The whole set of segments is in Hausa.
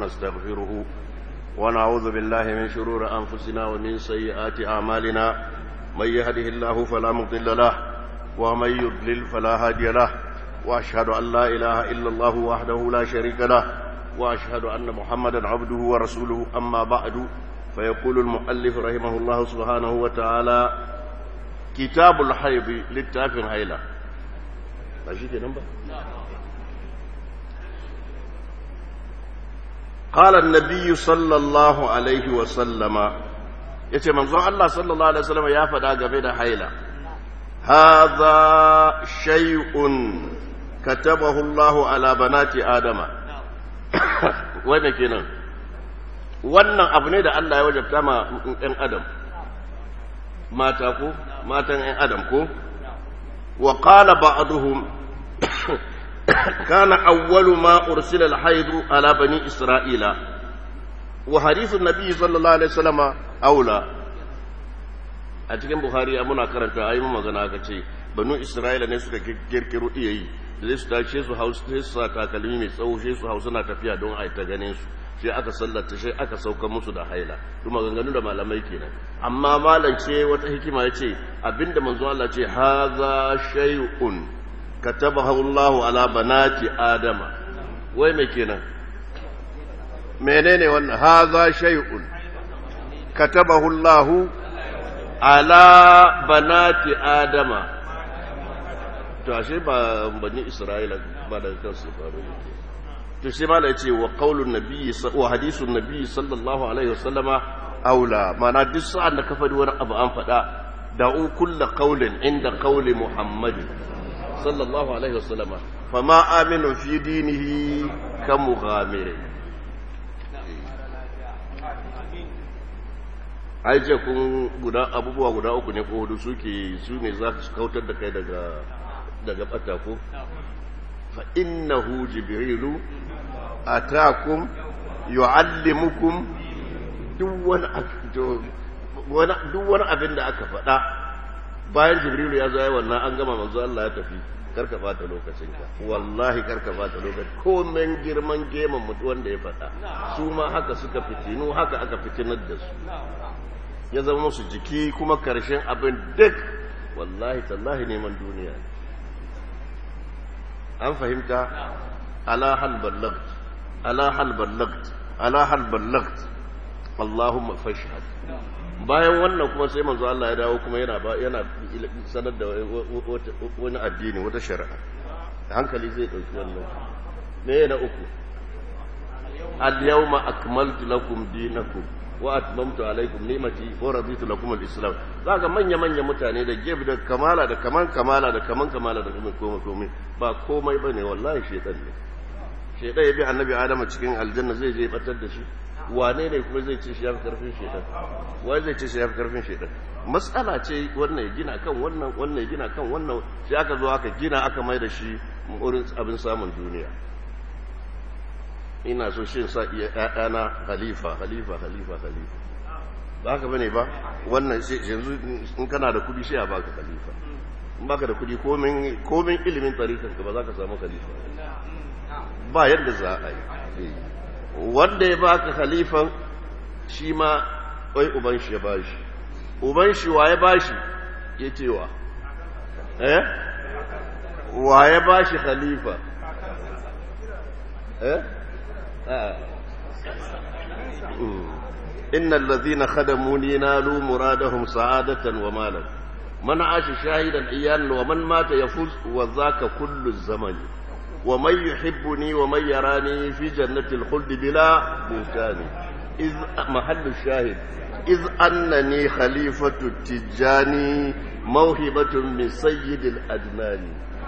نستغفره ونعوذ بالله من شرور أنفسنا ومن سيئات أعمالنا من يهده الله فلا مضل له ومن يضلل فلا هادي له وأشهد أن لا إله إلا الله وحده لا شريك له وأشهد أن محمدا عبده ورسوله أما بعد فيقول المؤلف رحمه الله سبحانه وتعالى كتاب الحيض للتافه هيلة ماشي كده قال النبي صلى الله عليه وسلم yace manzon Allah sallallahu alaihi wasallam ya faɗa game da haila hadha shay'un katabahu Allah ala banati adama wanda kenan wannan abu ne da Allah ya wajabta ma ɗan adam mata ko matan ɗan adam ko wa qala ba'duhum كان أول ما أرسل الحيض على بني إسرائيل وحديث النبي صلى الله عليه وسلم أولى أتكلم بخاري أمنا كرنت أي مغانا كتي بنو إسرائيل ne suka kirkiro iya yi da su tashi su hausa sai su sa takalmi mai tsawo sai su hausa na tafiya don a ta ganin su sai aka sallata sai aka sauka musu da haila kuma ganganu da malamai kenan amma malam ce wata hikima ya ce abinda manzo Allah ce haza shay'un katabahu Allahu ala banati adama wai me kenan menene wannan haza shay'un katabahu Allahu ala banati adama to ashe ba bani Isra'ila ba da kansu faru to sai mala yace wa qaulun nabiyyi wa hadithun nabiyyi sallallahu alaihi wasallama aula mana duk sa'an da ka faɗi wani abu an faɗa da'u kullu qaulin inda qauli muhammadin صلى الله عليه وسلم فما آمن في دينه كمغامر ai ce kun guda abubuwa guda uku ne ko hudu suke su ne za su kautar da kai daga daga bata ko fa innahu jibrilu atakum yuallimukum duk wani duk wani abin da aka faɗa bayan jibrilu ya zo ya wannan an gama manzo Allah ya tafi karka bata lokacinka wallahi karka bata lokaci komen girman geman mutu wanda ya faɗa su ma haka suka fitinu haka aka fitinar da su ya zama musu jiki kuma karshen abin duk wallahi tallahi neman duniya an fahimta ala hal ballagt ala hal ballagt ala hal ballagt Allahumma fashhad bayan wannan kuma sai manzo Allah ya dawo kuma yana yana sanar da wani addini wata shari'a hankali zai dauki wannan me na uku al yawma akmaltu lakum dinakum wa atmamtu alaykum ni'mati wa raditu lakum al-islam zaka manya manya mutane da gebe da kamala da kaman kamala da kaman kamala da kuma komai komai ba komai bane wallahi shedan ne shedan ya bi annabi adama cikin aljanna zai je batar da shi wane ne kuma zai ce shi ya fi karfin shaitan wai zai ce shi ya fi karfin shaitan matsala ce wannan ya gina kan wannan wannan ya gina kan wannan sai aka zo aka gina aka mai da shi wurin abin samun duniya ina so shi sa iya ƴaƴana khalifa khalifa khalifa khalifa ba haka bane ba wannan yanzu in kana da kudi sai a baka khalifa in baka da kudi komin komin ilimin tarikan ka ba za ka samu khalifa ba yadda za a yi wanda ya baka khalifan shi ma wai uban shi ya bashi uban shi wa ya bashi ya cewa eh wa ya bashi khalifa eh إن الذين خدموني نالوا مرادهم سعادة ومالا من عاش شاهدا إيانا ومن مات يفوز وذاك كل الزمن ومن يحبني ومن يراني في جنة الخلد بلا بهتان إذ محل الشاهد إذ أنني خليفة التجاني موهبة من سيد الأدنان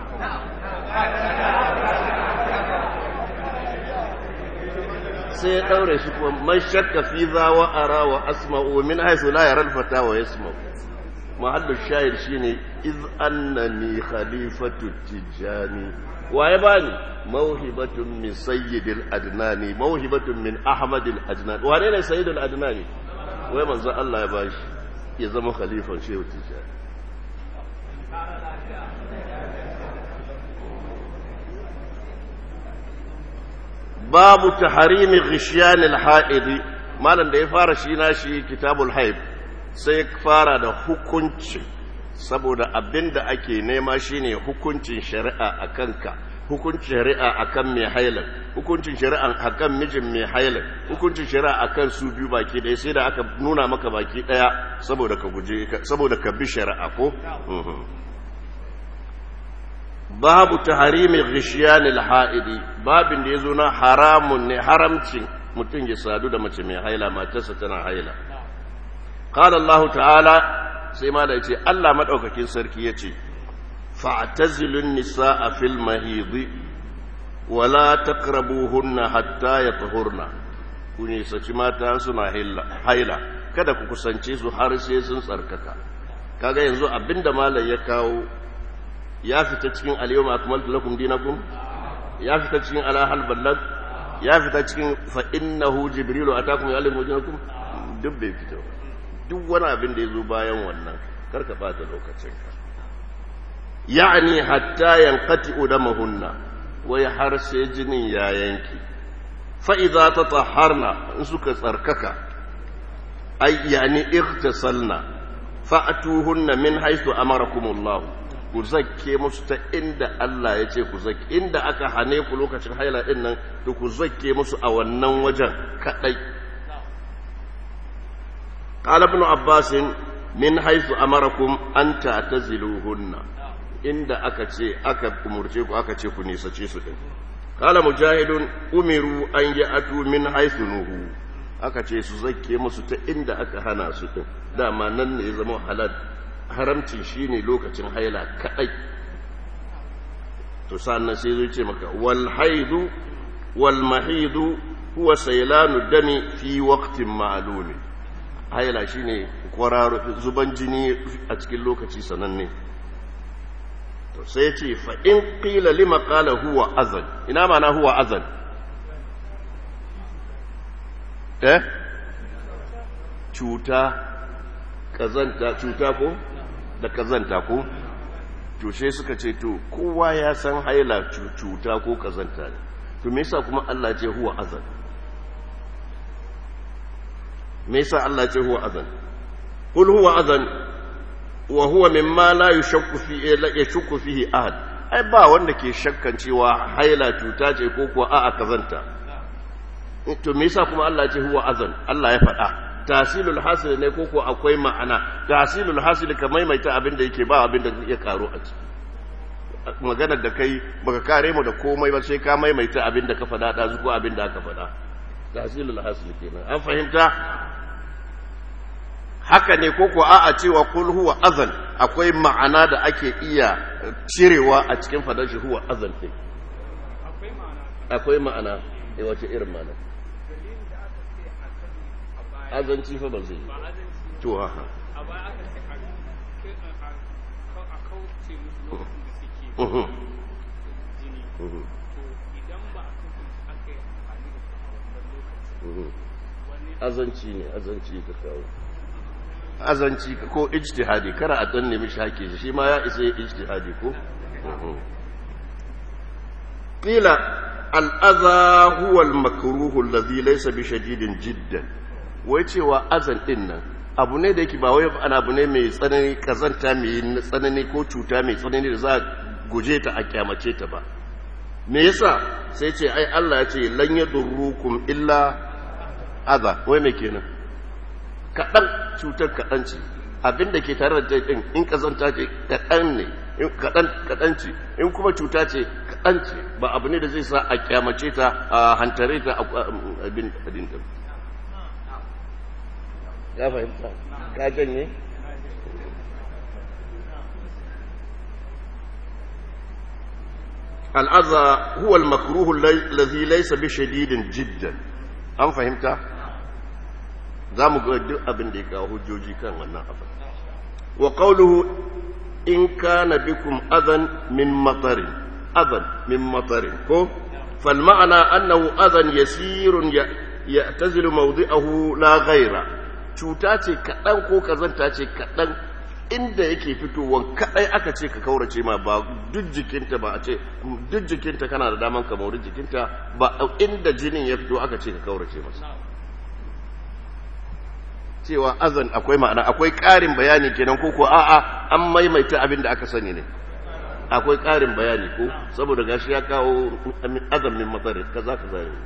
sai daure shi kuma man shakka fi za wa ara wa asma'u min haythu la yara al-fata wa yasma'u mahallu shahid shine iz annani khalifatu tijani waye bani mawhibatun min sayyidil adnani mawhibatun min ahmadil adnani wane ne sayyidul adnani wai manzo Allah ya bashi ya zama khalifan shehu tijani babu taharimi ghishyanil haidi malam da ya fara shi na shi kitabul haib sai fara da hukunci saboda abinda ake nema shine hukuncin shari'a a kanka hukuncin shari'a akan mai hailan hukuncin shari'a akan mijin mai hailan hukuncin shari'a akan su biyu baki ɗaya sai da aka nuna maka baki ɗaya saboda ka guje saboda ka bi shari'a ko babu taharimi ghishiyanil haidi babin da yazo na haramun ne haramcin mutum ya sadu da mace mai haila matarsa tana haila qala Allah ta'ala sai ma da yace Allah madaukakin sarki yace فاعتزلوا النساء في المهيض ولا تقربوهن حتى يطهرن kuni saci mata suna haila kada ku kusance su har sai sun tsarkaka kaga yanzu abinda malai ya kawo ya fita cikin al-yawma akmaltu lakum dinakum ya fita cikin ala hal ballag ya fita cikin fa innahu jibrilu atakum ya'lamu dinakum duk bai fita duk wani abin da yazo bayan wannan karka bata lokacinka يعني حتى ينقطع دمهن ويحر سجن يا ينكي فإذا تطهرنا نسك تركك أي يعني اغتسلنا فأتوهن من حيث أمركم الله ku zakke musu ta inda Allah ya ce ku zakke inda aka hane ku lokacin haila din nan to ku zakke musu a wannan wajen kadai qala ibn abbas min haythu amarakum an ta'taziluhunna inda aka ce aka umurce ku aka ce ku nisace su din kala mujahidun umiru an atu min haythu nuhu aka ce su zakke musu ta inda aka hana su din dama nan ne zama halal haramcin shine lokacin haila kadai to sannan sai zai ce maka wal haidu wal mahidu huwa saylanu dami fi waqtin ma'lum haila shine kwararo zuban jini a cikin lokaci sananne to sai ce fa in qila lima qala huwa azan ina mana huwa azan eh cuta kazanta cuta ko da kazanta ko to sai suka ce to kowa ya san haila cuta ko kazanta ne to me yasa kuma Allah ce huwa azan me yasa Allah ce huwa azan kul huwa azan wa huwa mimma la yushakku fi la yashukku fihi ahad ai ba wanda ke shakkan cewa haila cuta ce ko kuwa a'a kazanta to me yasa kuma Allah ce huwa azan Allah ya faɗa tasilul hasil ne ko kuwa akwai ma'ana tasilul hasil ka maimaita abin da yake ba abin da ya karo a ciki maganar da kai baka kare mu da komai ba sai ka maimaita abin da ka faɗa ɗazu ko abin da aka faɗa tasilul hasil kenan an fahimta haka ne ko ko a'a cewa kul huwa azan akwai ma'ana da ake iya cirewa a cikin fadar shi huwa azan din akwai ma'ana akwai ma'ana eh wace irin ma'ana dalilin da aka ce a kan a baya azanci fa ba zai yi ba azanci to haka a baya aka ce a a a kauce musu lokacin da suke uhum, jini uhum, to idan ba a kasance aka yi amfani da su a wannan lokacin uhum. wani azanci ne azanci ka kawo azanci ka ko ijtihadi kara a dan nemi shake shi ma ya isa ijtihadi ko uhum. qila al-adha huwa al-makruh alladhi laysa bi shadidin jiddan wai cewa azan din nan abu ne da yake ba wai ana abu ne mai tsanani kazanta mai tsanani ko cuta mai tsanani da za a guje ta a kyamace ta ba me yasa sai ce ai Allah ya ce lan yadurrukum illa adha wai me kenan kaɗan cutar kaɗan ce abinda ke tare da ɗin in kazanta ce kaɗan ne in kaɗan kaɗan ce in kuma cuta ce kaɗan ce ba abu ne da zai sa a kyamace ta a hantare ta a abin abin da ya fahimta ka janye al'aza huwa al-makruhu alladhi laysa bi shadidin jiddan an fahimta za mu ga duk abin da ya kawo hujjoji kan wannan abin wa qawluhu in kana bikum adan min matarin adan min matarin ko fal ma'ana annahu adan yasirun ya'tazilu mawdi'ahu la ghayra cuta ce kadan ko kazanta ce kadan inda yake fitowa kadai aka ce ka kaurace ma ba duk jikinta ba a ce duk jikinta kana da daman ka mauri jikinta ba inda jinin ya fito aka ce ka kaurace masa cewa azan akwai ma'ana akwai ƙarin bayani kenan ko ko a'a an maimaita abin da aka sani ne akwai ƙarin bayani ko saboda gashi ya kawo azan min matsari kaza kaza ne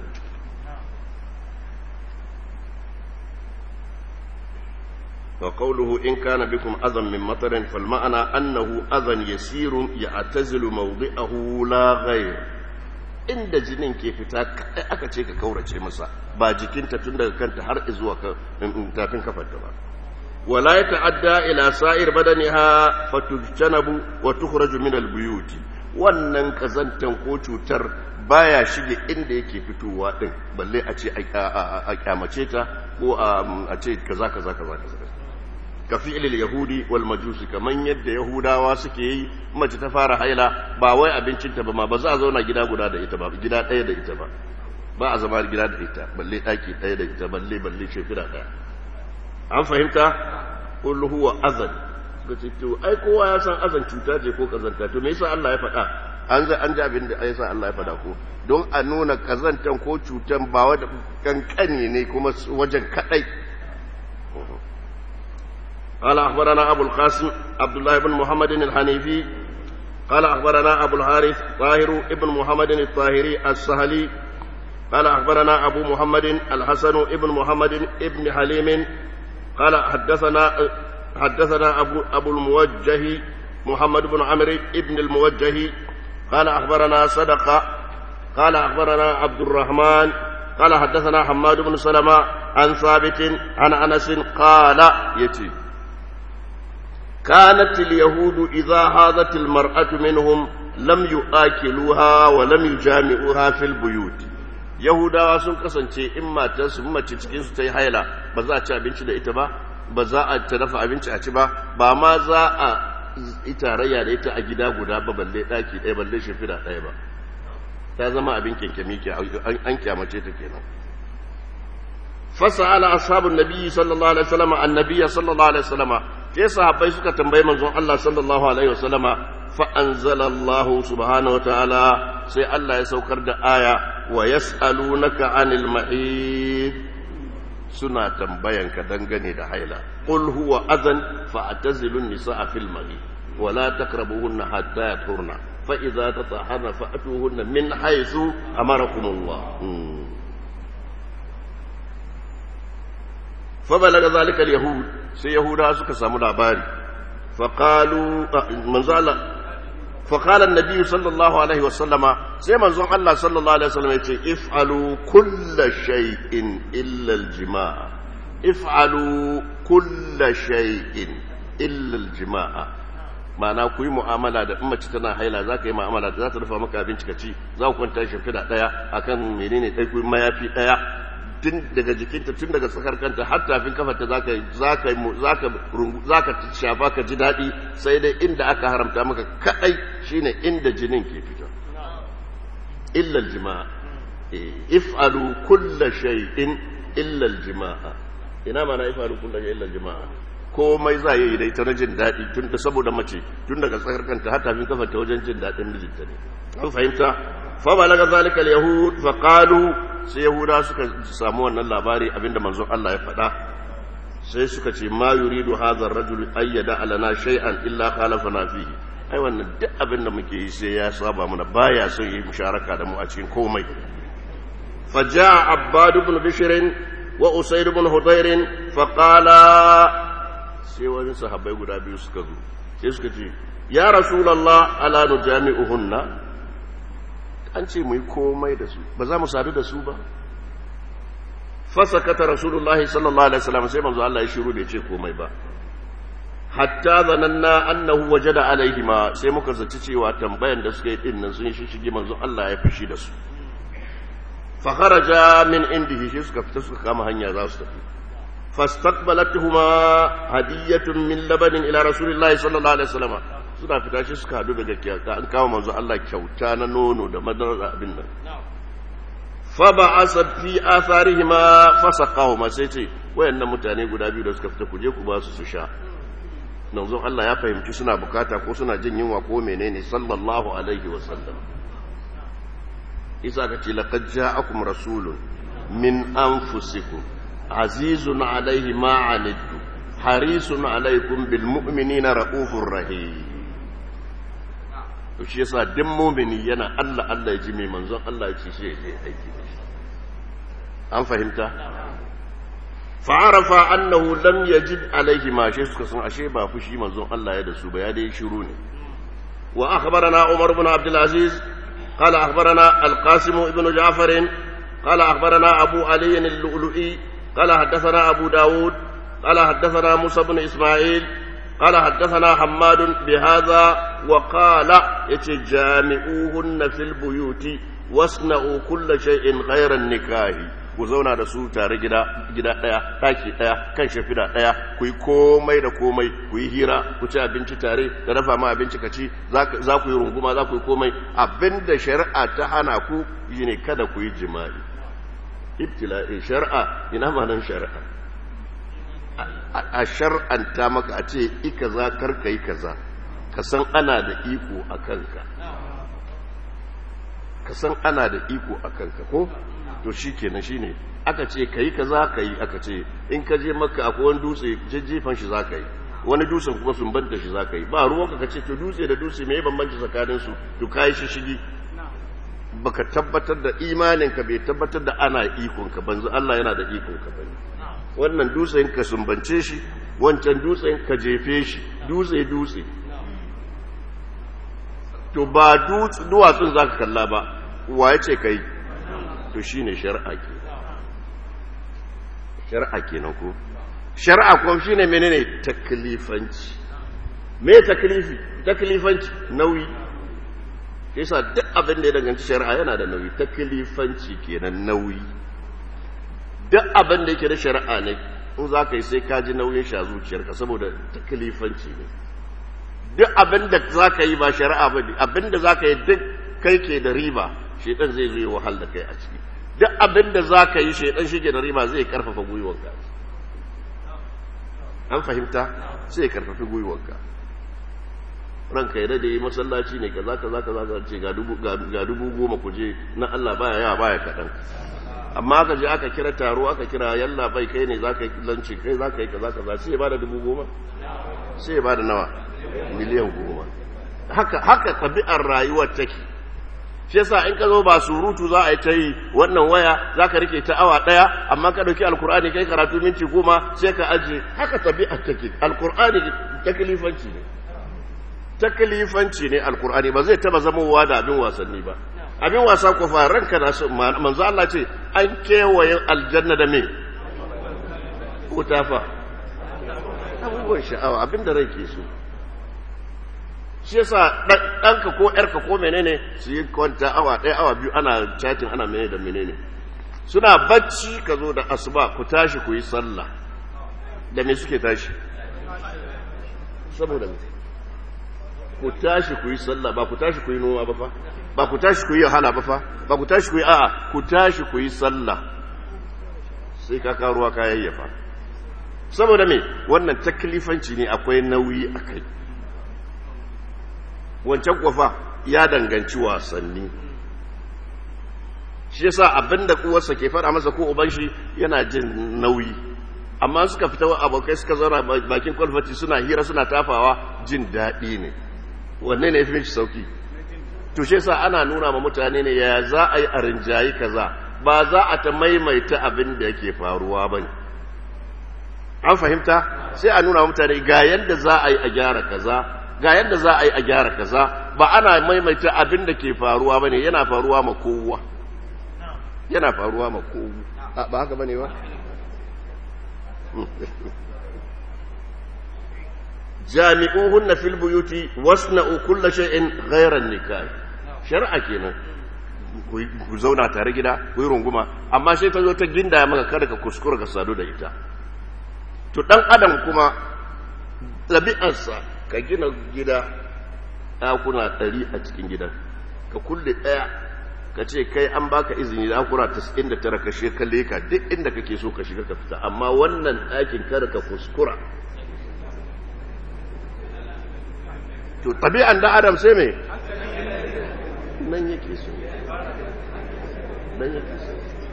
وقوله إن كان بكم أذى من مطر فالمعنى أنه أذى يسير يعتزل موضعه لا غير inda jinin ke fita kai aka ce ka kaurace masa ba jikinta tun daga kanta har zuwa tafin kafarta ba wala ya ta'adda ila sa'ir badaniha fatujtanabu wa tukhraju min albuyuti wannan kazantan ko cutar baya shige inda yake fitowa din balle a ce a kyamace ta ko a ce kaza kaza kaza kaza ka fi'ilil yahudi wal majusi kaman yadda yahudawa suke yi mace ta fara haila ba wai abincinta ba ma ba za a zauna gida guda da ita ba gida ɗaya da ita ba ba a zama gida da ita balle ɗaki ɗaya da ita balle balle shekara ɗaya an fahimta kullu huwa azan suka ce to ai kowa ya san azan cuta ce ko kazanta to me yasa Allah ya faɗa an za an ji abin da yasa Allah ya faɗa ko don a nuna kazantan ko cutan ba wanda kankani ne kuma wajen kadai قال أخبرنا أبو القاسم عبد الله بن محمد الحنيفي قال أخبرنا أبو الحارث طاهر ابن محمد الطاهري السهلي قال أخبرنا أبو محمد الحسن ابن محمد ابن حليم قال حدثنا حدثنا أبو, أبو الموجه محمد بن عمرو ابن الموجه قال أخبرنا صدقة قال أخبرنا عبد الرحمن قال حدثنا حماد بن سلمة عن ثابت عن أنس قال يتي كانت اليهود إذا هاذت المرأة منهم لم يآكلوها ولم يجامعوها في البيوت yahudawa sun kasance in matarsu mace cikin su ta yi haila ba za a ci abinci da ita ba ba za a ta dafa abinci a ci ba ba ma za a yi tarayya da ita a gida guda ba balle daki ɗaya balle shimfiɗa ɗaya ba ta zama abin kyankyami ke an kyamace ta kenan فسأل أصحاب النبي صلى الله عليه وسلم النبي صلى الله عليه وسلم sai sahabbai suka tambayi manzon Allah sallallahu alaihi wasallama fa anzalallahu subhanahu wataala sai Allah ya saukar da aya wa yas'alunaka anil mahid suna tambayanka dangane da haila qul huwa adhan fa'tazilun nisaa fil mahid wa la taqrabuhunna hatta yathurna fa idza tatahharna fa'tuhunna min haythu amarakumullah فبلغ ذلك اليهود سي يهودا suka samu labari فقالوا منزل الله فقال النبي صلى الله عليه وسلم سي منزل الله صلى الله عليه وسلم يقول افعلوا كل شيء الا الجماع افعلوا كل شيء الا الجماع ma'ana ku yi mu'amala da mace tana haila za ka yi mu'amala da za ta rufa maka abinci ka ci za ku kwanta shimfiɗa ɗaya akan menene ɗai ku mayafi ɗaya tun daga jikinta tun daga tsakar kanta har tafin kafarta zaka zaka zaka zaka shafa ka ji daɗi sai dai inda aka haramta maka kadai shine inda jinin ke fita illa aljima'a if'alu kull shay'in illa aljima'a ina mana if'alu kull shay'in illa aljima'a komai za yi dai ta jin daɗi tun da saboda mace tun daga tsakar kanta har tafin kafarta wajen jin daɗin mijinta ne an fahimta fa balaga zalika alyahud fa qalu sai yahuda suka samu wannan labari abinda manzon Allah ya faɗa sai suka ce ma yuridu hadha ar-rajul ayyada alana shay'an illa khalafana fihi ai wannan duk abin da muke yi sai ya saba mana baya son yi musharaka da mu a cikin komai faja'a abbad ibn bishr wa usayd ibn hudayr fa qala sai wani sahabbai guda biyu suka zo sai suka ce ya rasulullah ala nujami'uhunna an ce mu yi komai da su ba za mu sadu da su ba fasakata rasulullahi sallallahu alaihi wasallam sai manzo Allah ya shiru bai ce komai ba hatta zananna annahu wajada alaihi ma sai muka zaci cewa tambayan da suka yi din nan sun shishige manzo Allah ya fishi da su fa kharaja min indihi shi suka fita suka kama hanya za su tafi fastaqbalatuhuma hadiyatun min labanin ila rasulillahi sallallahu alaihi wasallam suna fita shi suka hadu daga kyauta an kama manzo Allah kyauta na nono da madarar abin nan fa ba'asa fi atharihima fasaqahuma sai ce wayannan mutane guda biyu da suka fita ku je ku ba su su sha manzon Allah ya fahimci suna bukata ko suna jin yunwa ko menene sallallahu alaihi wasallam isa ka ce laqad ja'akum rasulun min anfusikum azizun alaihi ma anittu harisun alaikum bil mu'minina raufur rahim to shi yasa duk mu'mini yana Allah Allah ya ji mai manzon Allah ya ce shi ya aiki da shi an fahimta fa'arafa annahu lam yajid alaihi ma shi suka san ashe ba fushi manzon Allah ya da su ba ya dai shiru ne wa akhbarana Umar ibn Abdul Aziz قال أخبرنا القاسم بن جعفر قال أخبرنا أبو علي اللؤلؤي قال حدثنا أبو داود قال حدثنا موسى بن إسماعيل قال حدثنا حماد بهذا وقال يتجامعوهن في البيوت واصنعوا كل شيء غير النكاح ku zauna da su tare gida gida daya daki daya kan shafida daya ku yi komai da komai ku yi hira ku ci abinci tare da dafa ma abinci ka ci za ku yi runguma za ku yi komai abinda shari'a ta hana ku ne kada ku yi jima'i ibtila'i shari'a ina ma nan shari'a a shar'anta maka a ce i kaza kar ka yi kaza ka san ana da iko a kanka ka san ana da iko a kanka ko to shi kenan shi ne aka ce ka yi kaza ka yi aka ce in ka je maka akwai wani dutse jejjefan shi za ka yi wani dutsen kuma sun banta shi za ka yi ba ruwanka ka ce to dutse da dutse mai bambanci tsakaninsu to ka yi shishigi baka tabbatar da imaninka bai tabbatar da ana ikonka banzu Allah yana da ikonka bane wannan dutsen ka sumbance shi wancan dutsen ka jefe shi dutse dutse to ba duwatsun za ka kalla ba wa ya ce ka yi to shi ne shari'a ke shari'a ke nan ko shari'a kuma shi ne menene taklifanci me taklifi taklifanci nauyi yasa duk abin da ya danganci shari'a yana da nauyi taklifanci kenan nauyi duk abin da yake da shari'a ne in za ka yi sai ka ji nauyin shi a zuciyarka saboda taklifanci ne duk abin da za ka yi ba shari'a ba ne abin da za ka yi duk kai ke da riba shaidan zai zo ya wahal da kai a ciki duk abin da za ka yi shaidan shi ke da riba zai karfafa gwiwanka an fahimta sai ya karfafi gwiwanka ranka yadda da yi masallaci ne kaza kaza kaza ka ce ga dubu goma ku je na Allah baya yawa baya kaɗan amma aka je aka kira taro aka kira yalla bai kai ne za ka yi lanci kai za ka yi kaza kaza sai ya bada dubu goma sai ya bada nawa miliyan goma haka haka tabi'ar rayuwar take shi yasa in ka zo ba surutu za a yi ta yi wannan waya za ka rike ta awa ɗaya amma ka ɗauki alkur'ani kai karatu minti goma sai ka aje haka tabi'ar take alkur'ani taklifanci ne taklifanci ne alkur'ani ba zai taba zamowa da abin wasanni ba abin wasa ko fa ranka na so manzo Allah ce an kewaye aljanna da me wuta fa abubuwan sha'awa abin da rai ke so shi yasa ɗanka ko ƴarka ko menene su yi kwanta awa ɗaya awa biyu ana chatting ana menene da menene suna bacci ka zo da asuba ku tashi ku yi sallah da me suke tashi saboda ku tashi ku yi sallah ba ku tashi ku yi noma ba fa ba ku tashi ku yi wahala ba fa ba ku tashi ku yi a'a ku tashi ku yi sallah sai ka karuwa ka yayyafa saboda me wannan taklifanci ne akwai nauyi a kai wancan kwafa ya danganci wasanni shi yasa abinda uwarsa ke fara masa ko uban shi yana jin nauyi amma suka fita abokai suka zauna bakin kwalfati suna hira suna tafawa jin daɗi ne wanne ne fi sauki to shi yasa ana nuna ma mutane ne ya za a yi a rinjayi kaza ba za a ta maimaita abin da yake faruwa ba ne an fahimta sai a nuna mutane ga yadda za a yi a gyara kaza ga yadda za a yi a gyara kaza ba ana maimaita abin da ke faruwa ba ne yana faruwa ma kowa yana faruwa ma kowa ba haka ba ne ba jami'uhunna fil buyuti wasna'u kulla shay'in ghayra nikah shar'a kenan ku zauna tare gida ku yi runguma amma sai ta zo ta ginda maka kada ka kuskura ka sadu da ita to dan adam kuma ɗabi'arsa ka gina gida ɗakuna ɗari a cikin gidan ka kulle ɗaya ka ce kai an baka izini da akura tas'in da tara ka shiga kalle ka duk inda kake so ka shiga ka fita amma wannan ɗakin kada ka kuskura to tabi'an da adam sai me nan yake so nan yake so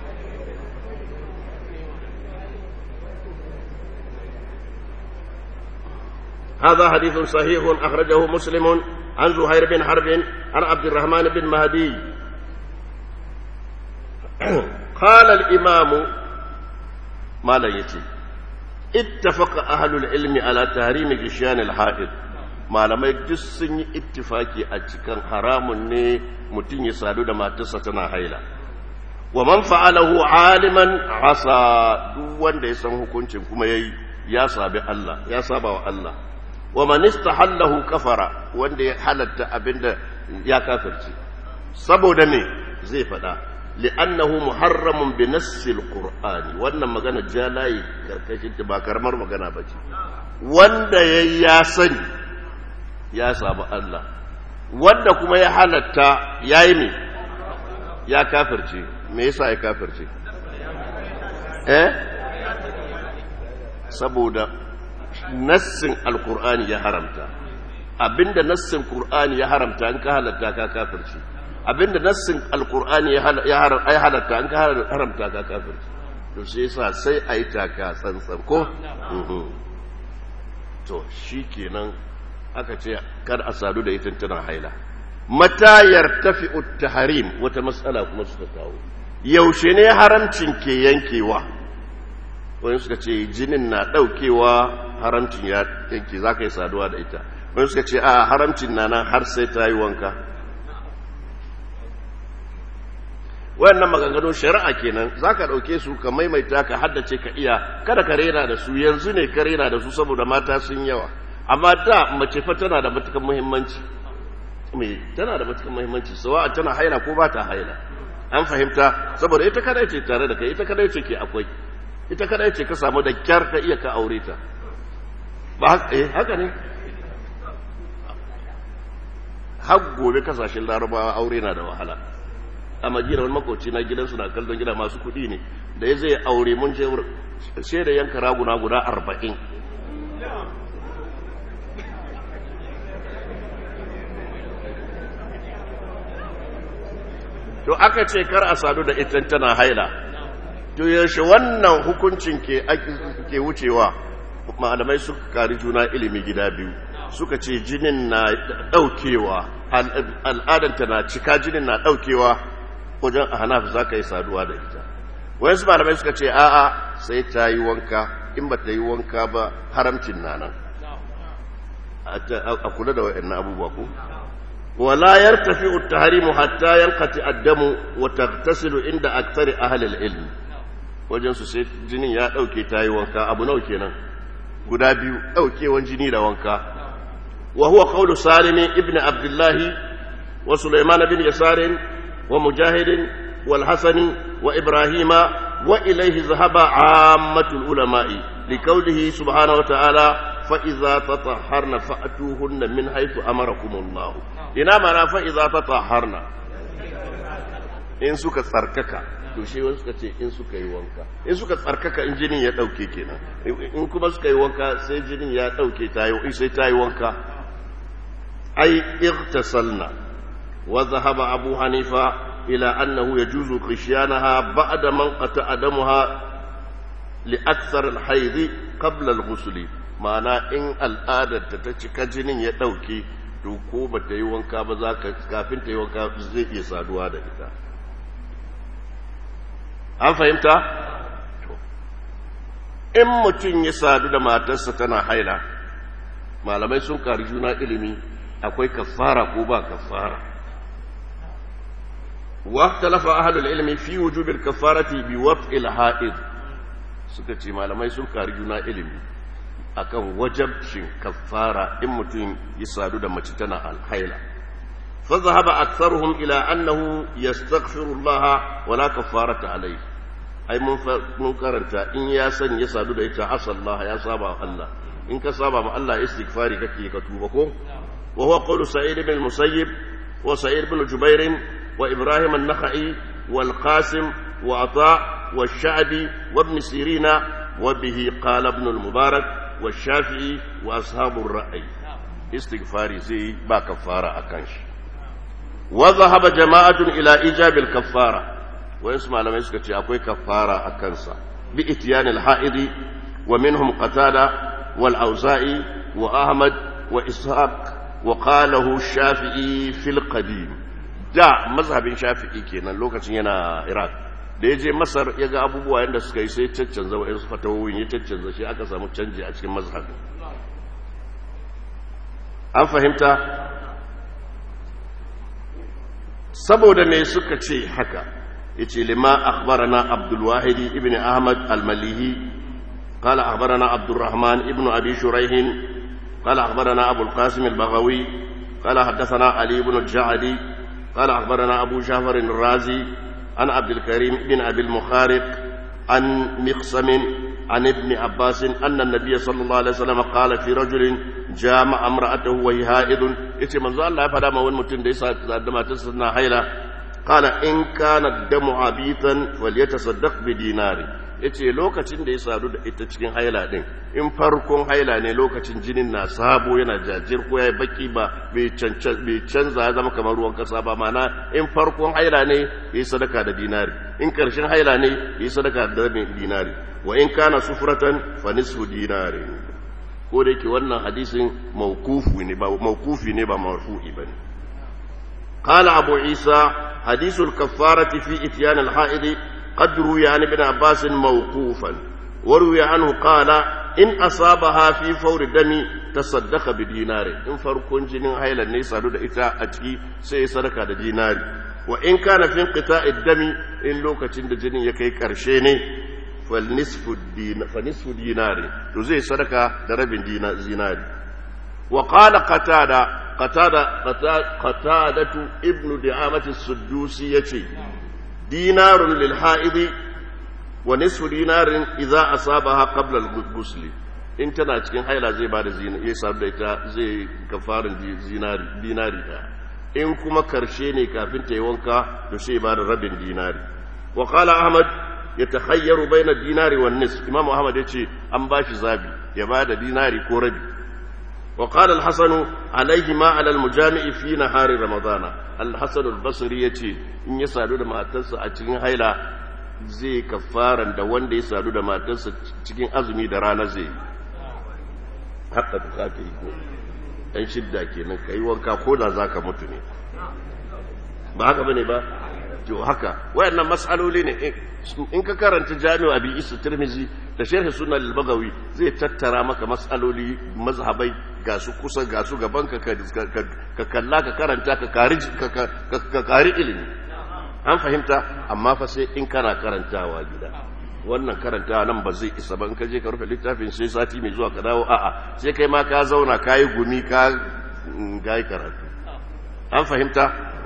هذا حديث صحيح أخرجه مسلم عن زهير بن حرب عن عبد الرحمن بن مهدي قال الإمام ما لا يتي اتفق أهل العلم على تحريم جشيان الحائض malamai duk sun yi ittifaki a cikin haramun ne mutum ya sadu da matarsa tana haila wa man fa'alahu aliman asa duk wanda ya san hukuncin kuma yayi ya sabi Allah ya saba wa Allah wa man istahallahu kafara wanda ya halatta abinda ya kafirci saboda me zai fada li'annahu muharramun bi nassil qur'ani wannan magana jalayi karkashin ta ba karamar magana bace wanda yayi ya sani ya sabu Allah wanda kuma ya halatta yayi me ya kafirce me yasa ya kafirce eh saboda nassin alkur'ani ya haramta abinda nassin qur'ani ya haramta in ka halatta ka kafirci abinda nassin alkur'ani ya halatta in ka haramta ka kafirci to sai yasa sai a yi taka tsantsan ko to shi kenan aka ce kar a sadu da ita tana haila mata yartafi at-tahrim wata matsala kuma suka kawo yaushe ne haramcin ke yankewa wani suka ce jinin na daukewa haramcin ya yanke za ka yi saduwa da ita wani suka ce a haramcin na nan har sai ta yi wanka wayannan maganganu shari'a kenan za ka ɗauke su ka maimaita ka haddace ka iya kada ka rena da su yanzu ne ka rena da su saboda mata sun yawa amma da mace fa tana da matukan muhimmanci me tana da matukan muhimmanci sawa tana haila ko ba ta haila an fahimta saboda ita kadai ce tare da kai ita kadai ce ke akwai ita kadai ce ka samu da kyar ka iya ka aure ta ba eh haka ne har gobe kasashen larabawa aure na da wahala a madina wani makoci na gidansu na kallon gida masu kuɗi ne da ya zai aure mun je sai da yanka raguna guda arba'in to aka ce kar a sadu da ita tana haila to yaushe wannan hukuncin ke ke wucewa malamai suka kari juna ilimi gida biyu suka ce jinin na daukewa al'adanta na cika jinin na daukewa wajen a hanafi za ka yi saduwa da ita wayansu malamai suka ce a'a sai ta yi wanka in ba ta yi wanka ba haramcin na nan a kula da wa'in abubuwa ko ولا يرتفع التحريم حتى ينقطع الدم وتغتسل عند أكثر أهل العلم wajen su sai jinin ya ɗauke ta yi wanka abu nau kenan guda biyu ɗaukewan jini da wanka wa huwa qawlu salim ibn abdullahi wa sulaiman bin yasarin wa mujahidin wal hasani wa ibrahima wa ilayhi zahaba ammatul ulama'i li qawlihi subhanahu wa ta'ala fa idza tatahharna fa'tuhunna min haythu amarakumullah ina mana fa'iza ta taharna in suka tsarkaka to shi wani suka ce in suka yi wanka in suka tsarkaka in jinin ya ɗauke kenan in kuma suka yi wanka sai jinin ya ɗauke ta yi sai ta yi wanka ai irtasalna wa zahaba abu hanifa ila annahu yajuzu qishyanaha ba'da man qata adamuha li akthar al-hayd qabla al-ghusl ma'ana in al'adar ta cika jinin ya ɗauke to ko ba ta yi wanka ba za ka kafin ta yi wanka zai iya saduwa da ita an fahimta in mutum ya sadu da matarsa tana haila malamai sun kari juna ilimi akwai kafara ko ba kafara واختلف أهل العلم في وجوب الكفارة بوضع الحائض suka ce malamai sun kari juna ilimi akan wajabcin kafara in mutum ya sadu da mace tana alhaila fa zahaba aktharuhum ila annahu yastaghfiru Allah wala kafarata alayhi ai mun mun karanta in ya san ya sadu da ita asallah ya saba Allah in ka saba ma Allah istighfari kake ka tuba ko wa huwa qawlu sa'id ibn musayyib wa sa'id ibn jubair wa ibrahim an-nakhai wal qasim wa ata والشعبي وابن سيرين وبه قال ابن المبارك والشافعي وأصحاب الرأي istighfari zai ba kafara akan shi wa zahaba jama'atun ila ijabil kaffara wayansu malamai suka ce akwai kafara a kansa bi itiyanil ha'idi wa minhum qatada wal auza'i wa ahmad wa ishaq wa qalahu shafi'i fil qadim da mazhabin shafi'i kenan lokacin yana iraq da ya je masar ya ga abubuwa yadda suka yi sai caccanza wa'yansu fatawoyin ya caccanza shi aka samu canji a cikin mazhabin an fahimta saboda me suka ce haka yace lima akhbarana abdul wahid ibn ahmad al-malihi قال أخبرنا عبد الرحمن ابن أبي شريح قال أخبرنا أبو القاسم البغوي قال حدثنا علي بن الجعدي قال أخبرنا أبو جعفر الرازي عن عبد الكريم بن أبي المخارق عن مقسم عن ابن عباس أن النبي صلى الله عليه وسلم قال في رجل جامع امرأته وهي هائد إتي منذ الله فدا ما ونمتن ديسا عندما تسنى حيلة قال إن كان الدم عبيثا فليتصدق بدينار yace lokacin da ya sadu da ita cikin haila din in farkon haila ne lokacin jinin na sabo yana jajir ko ya baki ba bai canza ya zama kamar ruwan kasa ba mana in farkon haila ne ya yi sadaka da dinari in karshen haila ne ya yi sadaka da rabin dinari wa in kana sufratan fa nisfu dinari ko da yake wannan hadisin mawkufi ne ba mawkufi ne ba marfu'i bane قال أبو عيسى حديث الكفارة في إتيان الحائض قد روي عن ابن عباس موقوفا وروي عنه قال إن أصابها في فور الدم تصدق بدينار إن فرق جنين هيلا نيسا دود إتا أتكي سي صدقة دينار وإن كان في انقطاع الدم إن لوكا تند جنين يكي كرشيني فالنصف الدين فنصف دينار تزي صدقة درب دينار وقال قتادة قتادة قتادة ابن دعامة السدوسي يشي دينار للحائض ونصف دينار إذا أصابها قبل الغسل in tana cikin haila zai ba da ya samu da ita zai kafarin dinari ɗaya in kuma karshe ne kafin ta yi wanka to sai ba da rabin dinari wa qala ahmad ya tahayyaru baina dinari wan nis imam ahmad yace an ba shi zabi ya ba da dinari ko rabi wa qala al-hasan alayhi ma ala al-mujami'i fi nahari ramadana al-hasan al-basri yace in ya sadu da matarsa a cikin haila zai kafaran da wanda ya sadu da matarsa cikin azumi da rana zai haka ta zaka yi ko dan shidda kenan kai wanka ko da zaka mutu ne ba haka bane ba to haka wayannan mas'aloli ne in ka karanta jami'u abi isa tirmizi da sharh sunan al-bagawi zai tattara maka mas'aloli mazhabai ga su kusa ga su gaban ka ka kalla ka karanta ka kari ka kari ilimi an fahimta amma fa sai in kana karantawa gida wannan karantawa nan ba zai isa ba in ka je ka rufe littafin sai sati mai zuwa ka dawo a'a sai kai ma ka zauna ka yi gumi ka ga karatu an fahimta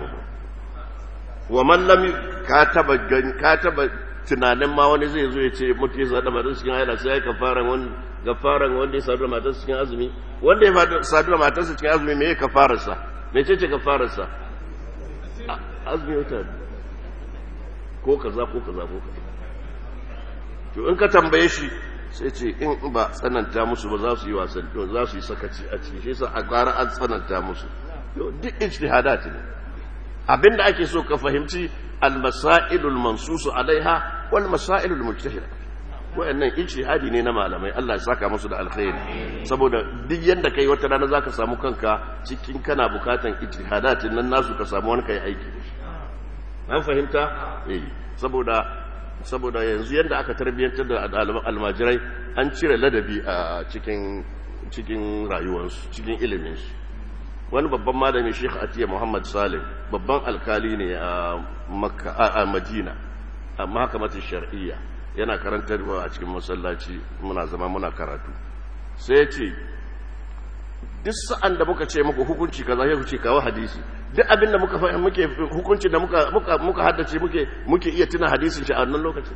wa man lam ka taba ka taba tunanin ma wani zai zo ya ce mutu ya sadu da matar cikin haila sai ya kafaran wani kafaran wanda ya sadu da matar cikin azumi wanda ya sadu da matar cikin azumi me ya kafararsa me ce ce kafararsa azumi wata ko kaza ko kaza ko kaza to in ka tambaye shi sai ce in ba tsananta musu ba za su yi wasan za su yi sakaci a ciki shi sa a ƙara an tsananta musu duk ijtihadat ne abinda ake so ka fahimci almasailul mansusu alaiha wal masailul mujtahida wayannan ijtihadi ne na malamai Allah ya saka musu da alkhairi saboda duk yanda kai wata rana zaka samu kanka cikin kana bukatan ijtihadatin nan nasu ka samu wani kai aiki da shi an fahimta eh saboda saboda yanzu yanda aka tarbiyyantar da almajirai an cire ladabi a cikin cikin rayuwarsu cikin iliminsu wani babban malami Sheikh Atiya Muhammad Salim babban alkali ne a Makka a Madina a mahkamatin shar'iyya yana karantarwa a cikin masallaci muna zama muna karatu sai ya ce duk sa'an da muka ce muku hukunci kaza sai ku ce kawo hadisi duk abin da muka muke hukunci da muka muka muka haddace muke muke iya tuna hadisin shi a wannan lokacin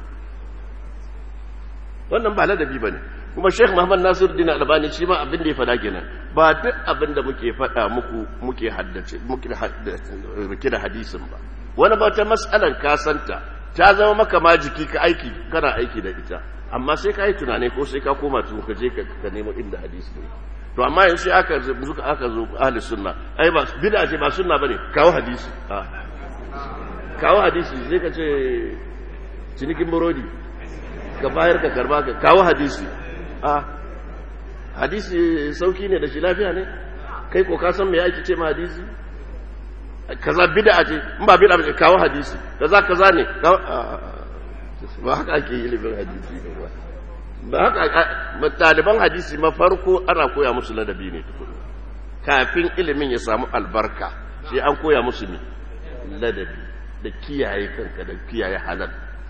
wannan ba ladabi bane kuma Sheikh Muhammad Nasiruddin Albani shi ma abin da ya fada kenan ba duk abin da muke fada muku muke haddace muke rike da hadisin ba wani ba ta mas'alar ka santa ta zama maka ma jiki ka aiki kana aiki da ita amma sai ka yi tunani ko sai ka koma tun ka je ka nemo inda hadisi ne to amma yanzu sai aka zo aka zo ahli sunna ai ba bid'a ce ba sunna bane kawo hadisi a kawo hadisi sai ka ce cinikin burodi ka bayar ka karba ka kawo hadisi a hadisi sauki ne da shi lafiya ne kai ko ka san me yake ce ma hadisi kaza bid'a ce in ba bid'a ba kawo hadisi kaza kaza ne ba haka ake ilimin hadisi ba ba haka ɗaliban hadisi ma farko ana koya musu ladabi ne tukuna kafin ilimin ya samu albarka sai an koya musu ne ladabi da kiyaye kanka da kiyaye halal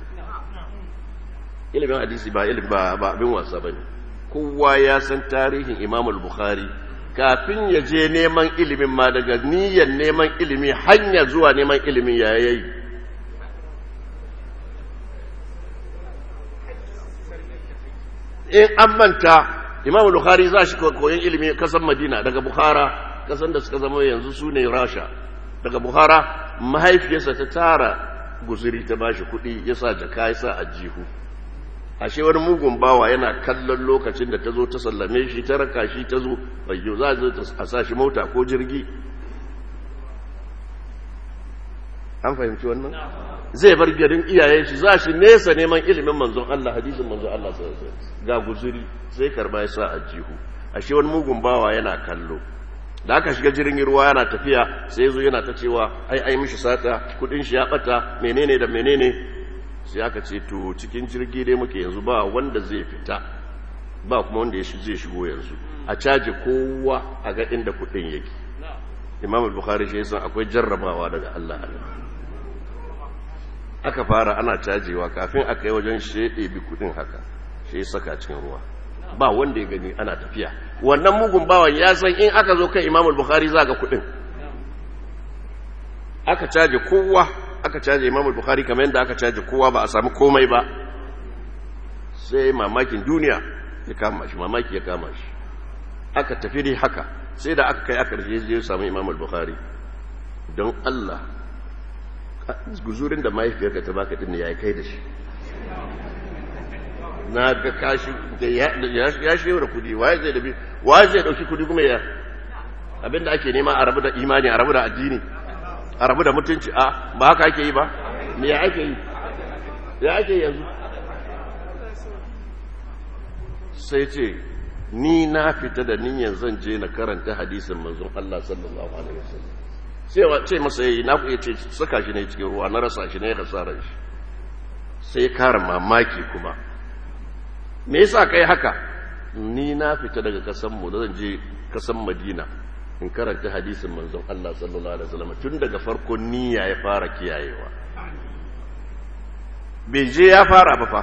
ilimin hadisi ba ilimin ba abin wasa bane kowa ya san tarihin Imam al-Bukhari kafin ya je neman ilimin ma daga niyyar neman ilimi hanya zuwa neman ilimin ya yayi in an manta Imam al-Bukhari za shi koyon ilimi kasan Madina daga Bukhara kasan da suka zama yanzu su ne Rasha daga Bukhara mahaifiyarsa ta tara guzuri ta bashi kuɗi ya sa jaka ya sa a jihu ashe wani mugun bawa yana kallon lokacin da ta zo ta sallame shi ta raka shi ta zo bayyo za a sa shi mota ko jirgi an fahimci wannan zai bar garin iyayen shi za shi nesa neman ilimin manzon Allah hadisin manzon Allah ga guzuri sai karba ya sa a jihu ashe wani mugun bawa yana kallo da aka shiga jirgin ruwa yana tafiya sai zo yana ta cewa ai ai mishi sata kudin shi ya bata menene da menene sai aka ce to cikin jirgi dai muke yanzu ba wanda zai fita ba kuma wanda ya zai shigo yanzu a caji kowa a ga inda kudin yake imam al-bukhari shi yasa akwai jarrabawa daga Allah aka fara ana cajewa kafin aka yi wajen shede bi kudin haka shi ya saka cikin ruwa ba wanda ya gani ana tafiya wannan mugun bawan ya san in aka zo kan imam al-bukhari za ga kudin aka caje kowa aka caje imam al-bukhari kamar yadda aka caje kowa ba a sami komai ba sai mamakin duniya ya kama shi mamaki ya kama shi aka tafi dai haka sai da aka kai aka rije ya samu imam al-bukhari don Allah guzurin da mahaifiyarka ta baka din ya kai da shi na ga kashi da ya shi da kudi waye zai dabi waye zai dauki kudi kuma ya abinda ake nema a rabu da imani a rabu da addini a rabu da mutunci a ba haka ake yi ba me ya ake yi ya ake yanzu sai ce ni na fita da niyyar zan je na karanta hadisin manzon Allah sallallahu alaihi wasallam sai wa ce masa yayi na ku yace saka shi ne cikin ruwa na rasa shi ne ya kasaran shi sai kara mamaki kuma me yasa kai haka ni na fita daga kasan mu zan je kasan Madina in karanta hadisin manzon Allah sallallahu alaihi wasallam tun daga farkon niyya ya fara kiyayewa bai je ya fara ba fa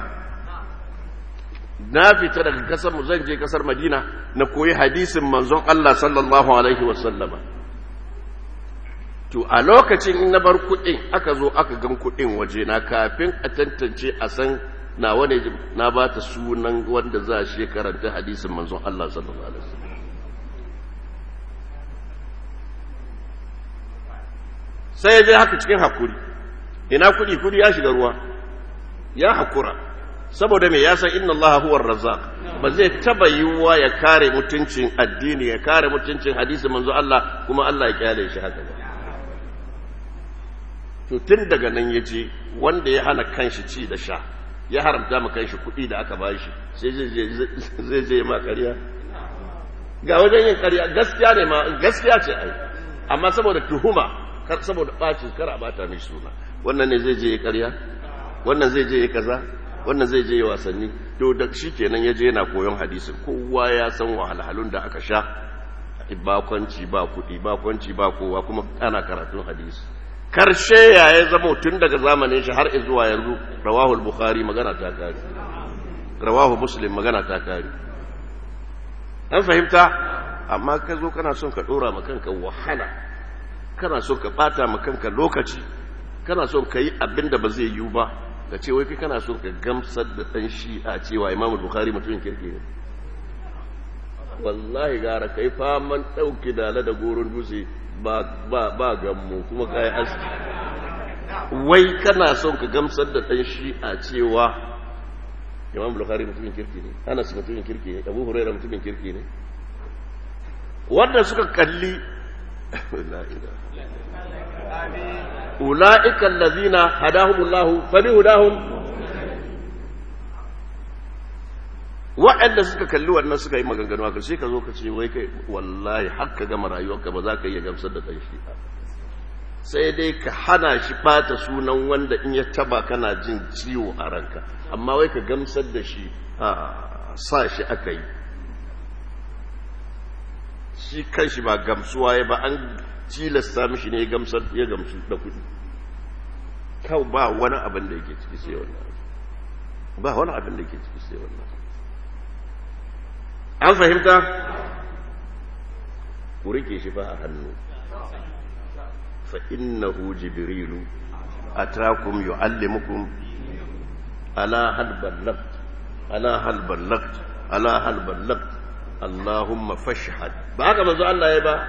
na fita daga kasar mu zan je kasar Madina na koyi hadisin manzon Allah sallallahu alaihi wasallama to a lokacin na bar kuɗin aka zo aka gan kuɗin waje na kafin a tantance a san na wane na ba ta sunan wanda za shi karanta hadisin manzon Allah sallallahu alaihi wasallam sai ya je haka cikin hakuri ina kudi kudi ya shiga ruwa ya hakura saboda me ya san inna allaha huwa razzaq ba zai taba yiwuwa ya kare mutuncin addini ya kare mutuncin hadisi manzo Allah kuma Allah ya kyale shi haka ba to tun daga nan ya je wanda ya hana kanshi ci da sha ya haramta ma kanshi kuɗi da aka bashi sai zai je ma ƙarya ga wajen yin ƙarya gaskiya ne ma gaskiya ce ai amma saboda tuhuma saboda ɓacin kar a bata mai suna wannan ne zai je ya karya wannan zai je ya kaza wannan zai je ya wasanni to da shi kenan ya je yana koyon hadisin kowa ya san wahalhalun da aka sha bakwanci ba kuɗi bakwanci ba kowa kuma ana karatun hadisi karshe ya ya zama tun daga zamanin shi har zuwa yanzu rawahul bukhari magana ta kare rawahu muslim magana ta kare an fahimta amma ka zo kana son ka ɗora ma kanka wahala kana so ka bata ma kanka lokaci kana so ka yi abin da ba zai yiwu ba ka ce wai kai kana so ka gamsar da ɗan shi a cewa imamu bukhari mutumin kirki ne wallahi gara kai faman ɗauki dala da goron dutse ba ba gammu kuma ka yi aski wai kana son ka gamsar da ɗan shi a cewa imamu bukhari mutumin kirki ne anas mutumin kirki ne abu huraira mutumin kirki ne wanda suka kalli ula'ika allazina hadahumullahu fa bihudahum wa'anda suka kalli wannan suka yi maganganu haka sai ka zo ka ce wai kai wallahi haka gama rayuwarka ba za ka iya gamsar da ɗan shi sai dai ka hana shi bata sunan wanda in ya taba kana jin ciwo a ranka amma wai ka gamsar da shi a sa shi aka yi shi kan shi ba gamsuwa ya ba an tilasta mishi ne ya gamsu da kudi kawai ba wani abin da yake ciki sai wannan ba wani abin da yake ciki sai wannan an fahimta ku rike shi fa a hannu fa innahu jibrilu atakum yuallimukum ala hal ballagt ala hal ballagt ala hal ballagt allahumma fashhad ba haka manzo Allah ya ba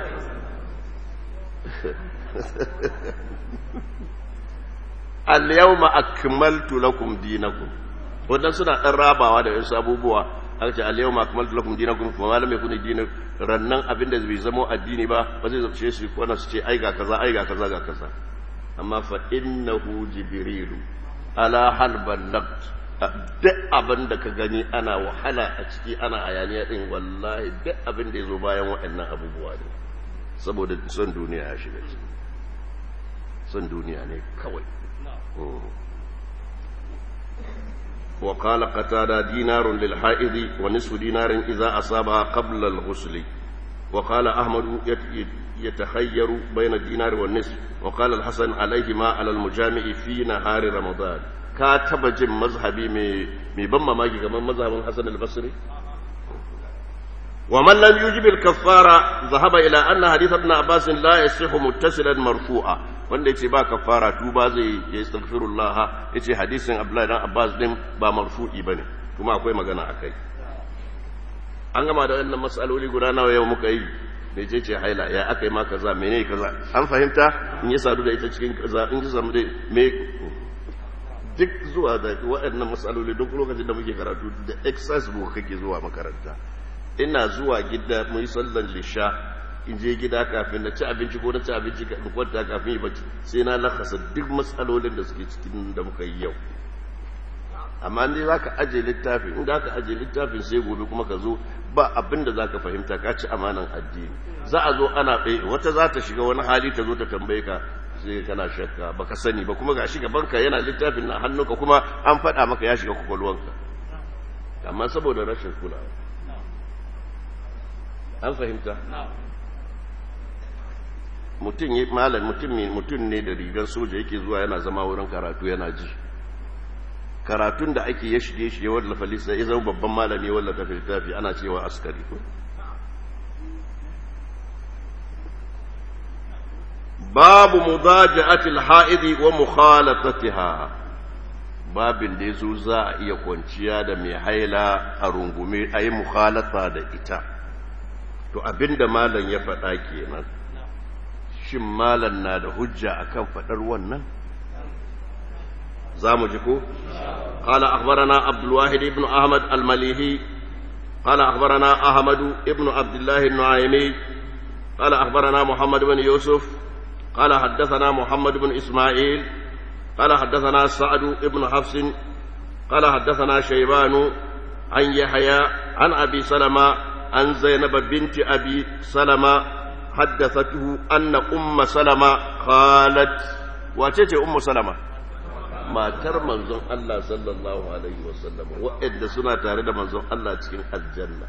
al yawma akmaltu lakum dinakum wannan suna dan rabawa da wasu abubuwa aka ce al-yawma akmaltu lakum dinakum fa ma lam yakun dinu rannan abinda bai zama addini ba ba zai zace su wannan su ce ai ga kaza ai ga kaza ga kaza amma fa innahu jibrilu ala hal ballagt duk abin da ka gani ana wahala a ciki ana hayaniya din wallahi duk abin da yazo bayan waɗannan abubuwa ne saboda son duniya ya shiga ciki son duniya ne kawai وقال قتادة دينار للحائض ونصف دينار إذا أصابها قبل الغسل وقال أحمد يتخير بين الدينار والنصف وقال الحسن عليهما على المجامع في نهار رمضان كاتب جم مذهبي مي بما ماجي كمان مذهب الحسن البصري ومن لم يجب الكفارة ذهب إلى أن حديث ابن عباس لا يصح متصلا مرفوعا wanda yace ba kafara tuba zai ya astaghfirullah yace hadisin Abdullahi dan Abbas din ba marfu'i bane kuma akwai magana akai an gama da wannan mas'aloli guda nawa yau muka yi me ce ce haila ya akai ma kaza menene kaza an fahimta in ya sadu da ita cikin kaza in ya samu da me duk zuwa da waɗannan matsaloli duk lokacin da muke karatu da exercise book kake zuwa makaranta ina zuwa gida mu yi sallan lisha in je gida kafin na ci abinci ko na ci abinci in kwanta kafin yi bacci sai na lakasa duk matsalolin da suke cikin da muka yi yau amma ne za ka aje littafi in da ka aje littafin sai gobe kuma ka zo ba abin da za ka fahimta ka ci amanan addini za a zo ana ɗaya wata za ta shiga wani hali ta zo ta tambaye ka sai kana shakka baka sani ba kuma ga shiga banka yana littafin na hannunka kuma an faɗa maka ya shiga kwakwalwanka amma saboda rashin kulawa an fahimta mutum ya malam mutum ne mutum ne da rigar soja yake zuwa yana zama wurin karatu yana ji karatun da ake ya shige shi ya wallafa lissa ya zama babban malami ya wallafa littafi ana cewa askari babu mudaja'atil ha'idi wa mukhalatatiha babin da yazo za a iya kwanciya da mai haila a rungume ayi mukhalata da ita to abinda malam ya faɗa kenan shin malam na da hujja akan faɗar wannan zamu ji ko qala akhbarana abdul wahid ibn ahmad al malihi qala akhbarana ahmad ibn abdullah an-nu'aymi qala akhbarana muhammad ibn yusuf قال حدثنا محمد بن إسماعيل قال حدثنا سعد بن حفص قال حدثنا شيبان عن يحيى عن أبي سلمة عن زينب بنت أبي سلمة حدثته أن أم سلمة قالت واتيتي أم سلمة ما تر منزون الله صلى الله عليه وسلم وإن سنة تارد منزون الله تكين الجنة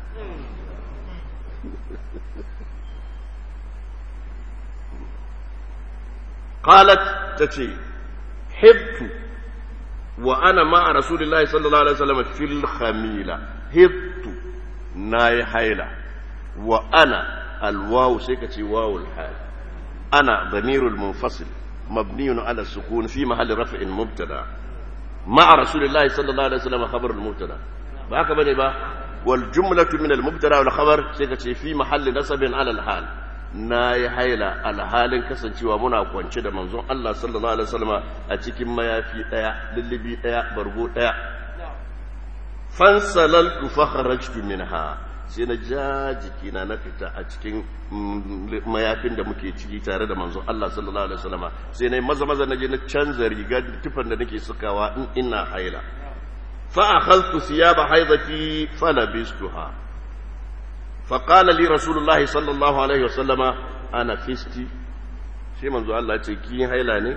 قالت تتي حبت وأنا مع رسول الله صلى الله عليه وسلم في الخميلة حبت ناي حيلة وأنا الواو سيكتي واو الحال أنا ضمير المنفصل مبني على السكون في محل رفع مبتدا مع رسول الله صلى الله عليه وسلم خبر المبتدا بهك بني با والجملة من المبتدا والخبر سيكتي في محل نصب على الحال na yi haila alhalin kasancewa muna kwance da manzon Allah sallallahu alaihi wasallam a cikin mayafi daya lullubi daya bargo daya fansalaltu fa kharajtu minha sai na ja jikina na fita a cikin mayafin da muke ciki tare da manzo Allah sallallahu alaihi wasallama sai na maza maza na je na canza rigar tufan da nake sukawa in ina haila fa akhadtu thiyaba haidati falabistuha fa qala li rasulullah sallallahu alaihi wasallama ana fisti sai manzo Allah ce ki haila ne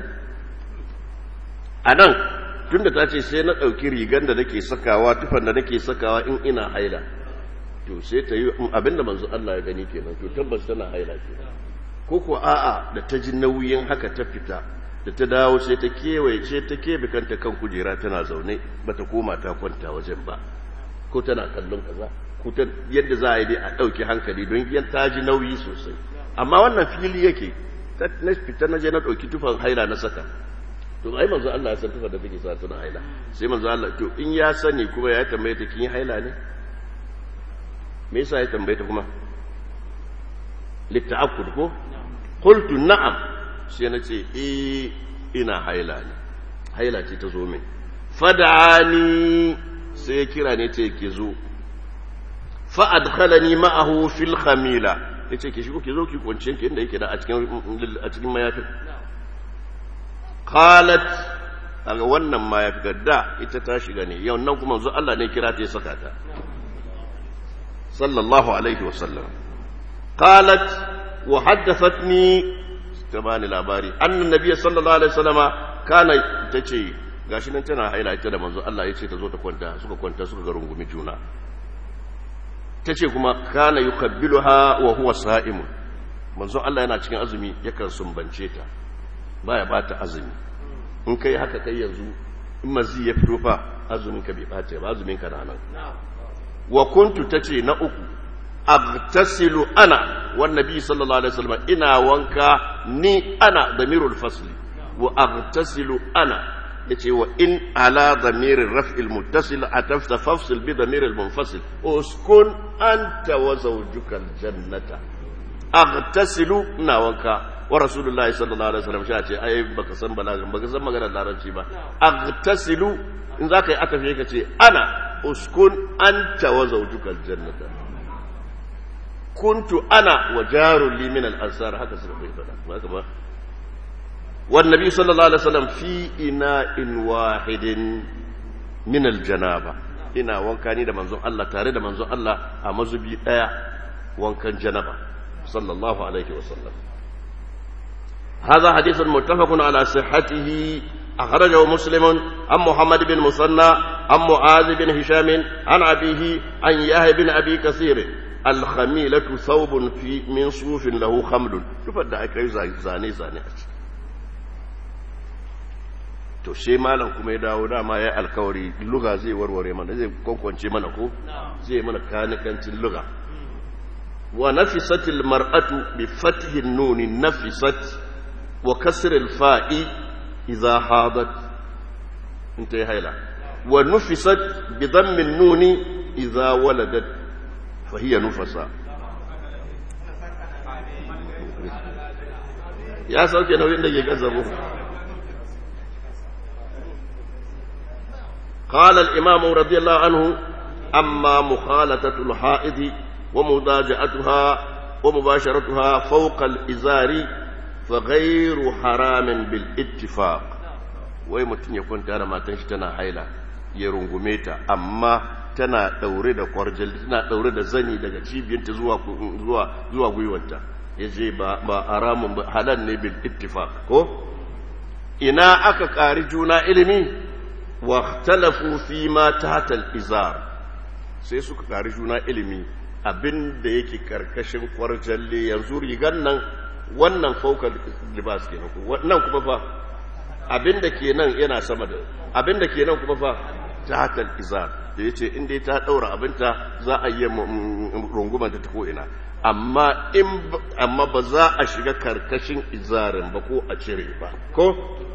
anan tunda ta ce sai na dauki rigar da nake sakawa tufan da nake sakawa in ina haila to sai ta yi abinda manzo Allah ya gani kenan to tabbas tana haila kenan ko ko a'a da ta ji nauyin haka ta fita da ta dawo sai ta kewaye sai ta kebe kanta kan kujera tana zaune bata koma ta kwanta wajen ba ko tana kallon kaza ko ta yadda za a yi dai a ɗauki hankali don yan ta ji nauyi sosai amma wannan fili yake na fita na je na ɗauki tufan haila na saka to ai manzo Allah ya san tufan da take sa tana haila sai manzo Allah to in ya sani kuma ya tambaye ta kin haila ne me yasa ya tambaye ta kuma litta'akkud ko qultu na'am sai na ce eh ina haila ne haila ce ta zo min fad'ani sai kira ne ce ke zo fa adkhalani ma'ahu fil khamila yace ki shigo ki zo ki kwance ki inda yake da a cikin a cikin mayafin qalat kaga wannan mayafi da ita ta shiga ne yau nan kuma zo Allah ne kira ta ya saka ta صلى الله عليه وسلم قالت وحدثتني تبان الأباري أن النبي صلى الله عليه وسلم كان تشي gashi nan tana haila ita da manzo Allah ya ce ta zo ta kwanta suka kwanta suka ga rungumi juna tace kuma kana yukabbiluha wa huwa sa'im manzo Allah yana cikin azumi yakan sumbance ta baya bata azumi in kai haka kai yanzu in mazi ya fito fa azumin ka bai bata ba azumin ka na nan wa kuntu tace na uku agtasilu ana wan nabi sallallahu alaihi wasallam ina wanka ni ana damirul fasli wa agtasilu ana yace wa in ala damiril raf'il muttasil atafta fafsil bi damiril munfasil uskun anta wa zawjukal jannata agtasilu ina wanka wa rasulullahi sallallahu alaihi wasallam shi ce ai baka san balagan baka san maganar larabci ba agtasilu in zaka yi atafi ka ce ana uskun anta wa zawjuka aljannata kuntu ana wa jarun li min al-ansar haka suka bai fada haka ba wan nabi sallallahu alaihi wasallam fi ina'in wahidin min al-janaba ina wanka ni da manzon Allah tare da manzon Allah a mazubi daya wankan janaba sallallahu alaihi wasallam هذا حديث متفق على صحته أخرجه مسلم عن محمد بن مثنى عن معاذ بن هشام عن أبيه عن يحيى بن أبي كثير الخميلة ثوب في من صوف له خمل شوف الدعاء زاني زاني to she malam kuma ya dawo dama ya alkawari luga zai warware mana zai kwankwance mana ko zai mana kanikancin luga wa nafisatil mar'atu bi fathi nuni nafisat wa kasr al fa'i idha hadat انتهي هيلا ونفست بضم النون إذا ولدت فهي نفسا يا سوكي نوين دقي كذبوا قال الإمام رضي الله عنه أما مخالطة الحائض ومضاجعتها ومباشرتها فوق الإزار فغير حرام بالاتفاق wai mutum ya kwanta da matan shi tana haila ya rungume ta amma tana daure da kwarjal tana daure da zani daga cibiyarta zuwa zuwa zuwa gwiwanta yace ba ba haramun ba halal ne bil ittifaq ko ina aka kari juna ilimi wa ikhtalafu fi ma tahta al izar sai suka kari juna ilimi abinda yake karkashin kwarjalle yanzu rigan nan wannan faukar libas kenan ko wannan kuma fa abinda ke nan yana sama da abinda ke nan kuma fa ta hatar izar da ya ce inda ta ɗaura abinta za a yi rungumanta ta ko'ina amma amma ba za a shiga karkashin izarin ba ko a cire ba ko